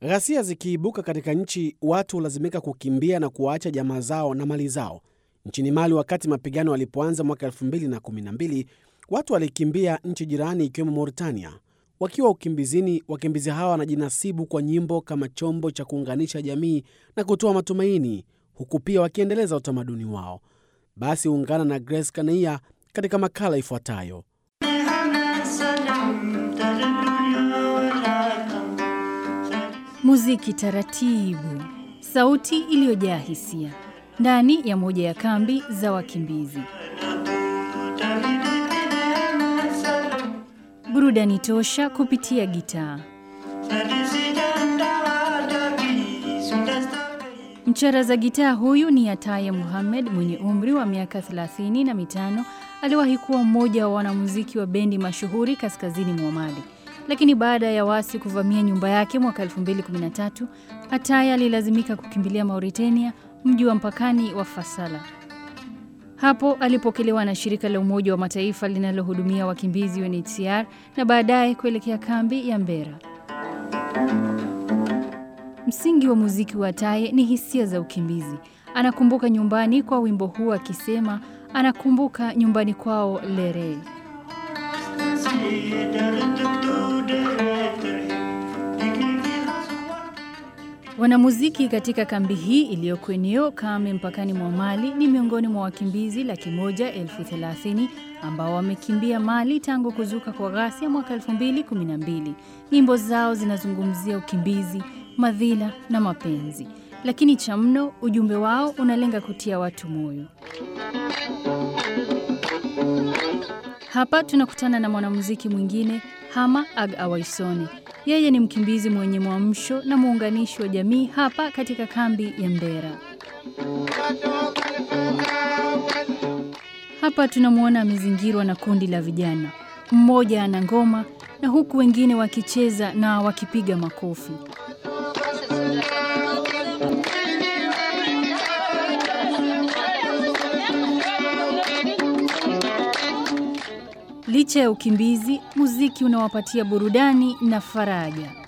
Ghasia zikiibuka katika nchi, watu hulazimika kukimbia na kuwaacha jamaa zao na mali zao. Nchini Mali, wakati mapigano yalipoanza mwaka 2012 watu walikimbia nchi jirani ikiwemo Mauritania. Wakiwa ukimbizini, wakimbizi hawa wanajinasibu kwa nyimbo kama chombo cha kuunganisha jamii na kutoa matumaini, huku pia wakiendeleza utamaduni wao. Basi ungana na Grace Kanaia katika makala ifuatayo. Muziki taratibu, sauti iliyojaa hisia ndani ya moja ya kambi za wakimbizi. Burudani tosha kupitia gitaa. Mcharaza gitaa huyu ni Ataya Muhammad mwenye umri wa miaka 35 na mitano. Aliwahi kuwa mmoja wa wanamuziki wa bendi mashuhuri kaskazini mwa Mali, lakini baada ya wasi kuvamia nyumba yake mwaka 2013, Ataya alilazimika kukimbilia Mauritania, mji wa mpakani wa Fasala. Hapo alipokelewa na shirika la Umoja wa Mataifa linalohudumia wakimbizi UNHCR na baadaye kuelekea kambi ya Mbera. Msingi wa muziki wa Ataye ni hisia za ukimbizi. Anakumbuka nyumbani kwa wimbo huu akisema anakumbuka nyumbani kwao Lere. Wanamuziki katika kambi hii iliyoko eneo kame mpakani mwa Mali ni miongoni mwa wakimbizi laki moja elfu thelathini ambao wamekimbia Mali tangu kuzuka kwa ghasia mwaka 2012. Nyimbo zao zinazungumzia ukimbizi, madhila na mapenzi, lakini cha mno, ujumbe wao unalenga kutia watu moyo. Hapa tunakutana na mwanamuziki mwingine Hama Ag Awaisone. Yeye ni mkimbizi mwenye mwamsho na muunganishi wa jamii hapa katika kambi ya Mbera. Hapa tunamwona amezingirwa na kundi la vijana, mmoja ana ngoma na huku wengine wakicheza na wakipiga makofi. Licha ya ukimbizi, muziki unawapatia burudani na faraja.